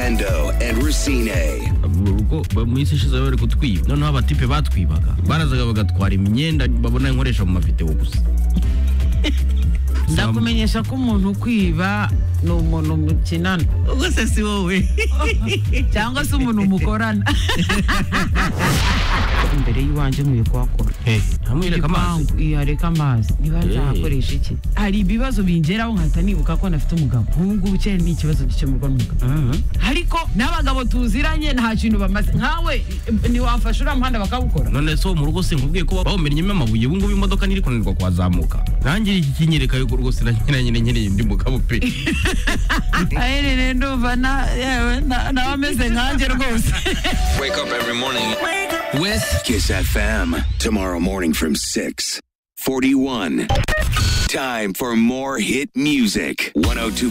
Orlando and Racine. mu rugo ba- mu isi ishize bari kutwiba noneho abatipe batwibaga barazaga bagatwara imyenda babona nkoresha mu mavideo gusa ndakumenyesha ko umuntu ukwiba ni umuntu mukinana ubwo se si wowe cyangwa se umuntu mukorana imbere y'iwanjye nkwiye kuhakora ntamwereka amazi Igipangu, iya reka amazi niba nzahakoresha iki hari ibibazo bingeraho nkahita nibuka ko nafite umugabo nk'ubu ngubu cyane ni ikibazo gikemurwa n'umugabo Mhm. ariko n'abagabo tuziranye nta kintu bamaze nkawe ntiwafasha uriya muhanda bakawukora none se wo mu rugo sinkubwiye ko bawumennyemo amabuye ubu ngubu imodoka ntiri kunanirwa kuhazamuka nanjye iki kinyereka yuko rwose nanyina nyine nkeneye undi mugabo pe aherere ndumva na- yewe na- nawe ameze nkanjye rwose Wake up every morning. wese Kiss FM. Tomorrow morning from 6. 41. Time for more hit music. 102.